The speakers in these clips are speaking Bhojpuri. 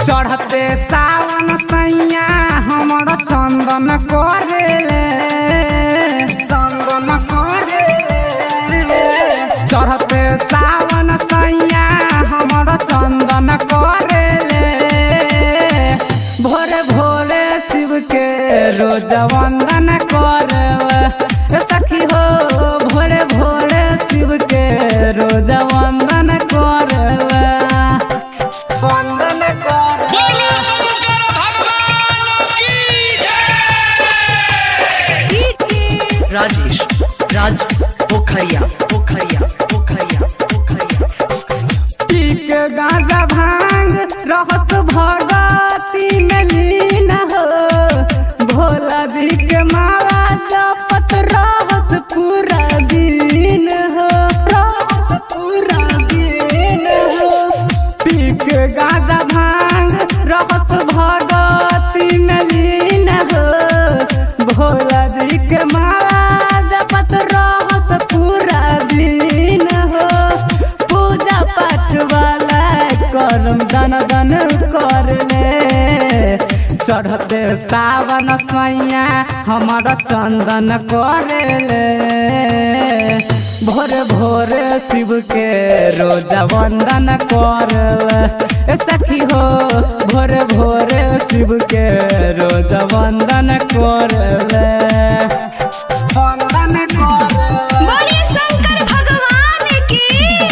चढ़ते सावन सैया हमर चंदन करे चंदन करे चढ़ते सावन सैया हमर चंदन करे भोरे भोरे शिव के रोज वंदन करे सखी हो भोरे भोरे शिव के रोज वंदन करे वंदन करे बोलो शंकर भगवान की जय राजेश राज पोखरिया पोखरिया पोखरिया पोखरिया पी के गांजा भांग रहस भगती में लीन हो भोला जी के माला जपत रहस पूरा दिन हो रहस पूरा दिन हो पी के गांजा भांग रहस भगती में लीन हो भोला जी के माला जपत रहस पूरा दिन हो पूजा पाठ वाला करम दन दन कर ले चढ़ते सावन सैया हमर चंदन कर ले भोरे भोरे शिव के रोजा वंदन कर ले सखी हो भोरे भोरे शिव के रोजा वंदन कर ले वंदन कर ले बोलिए शंकर भगवान की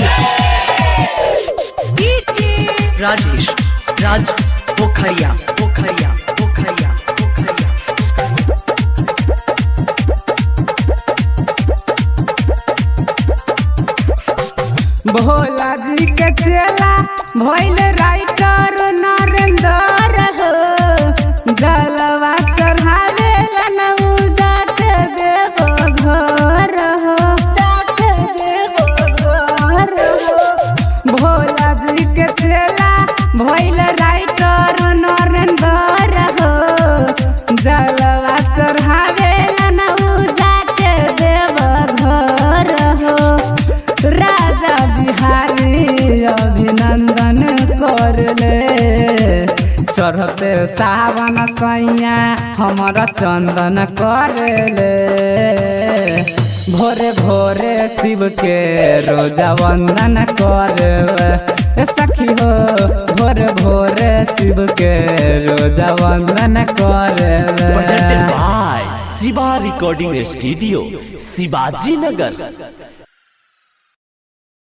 कीजिए राजेश राज पोखरिया पोखरिया पोखरिया पोखरिया भोला जी के चेला भइल राइटर नरेंद्र हो जलवा चढ़ावे लनऊ जाके देव घर हो जाके देव घर हो भोला जी के चेला भइल राइटर नरेंद्र हो जलवा चढ़ावे लनऊ जाके देव घर हो राजा बिहारी अभिनंदन कर ले चढ़ते सावन सैया हमर चंदन कर ले भोरे भोरे शिव के रोजा वंदन कर ले। सखी हो भोरे भोरे शिव के रोजा वंदन कर ले। presented by Siva Recording Studio, Sivaji Nagar.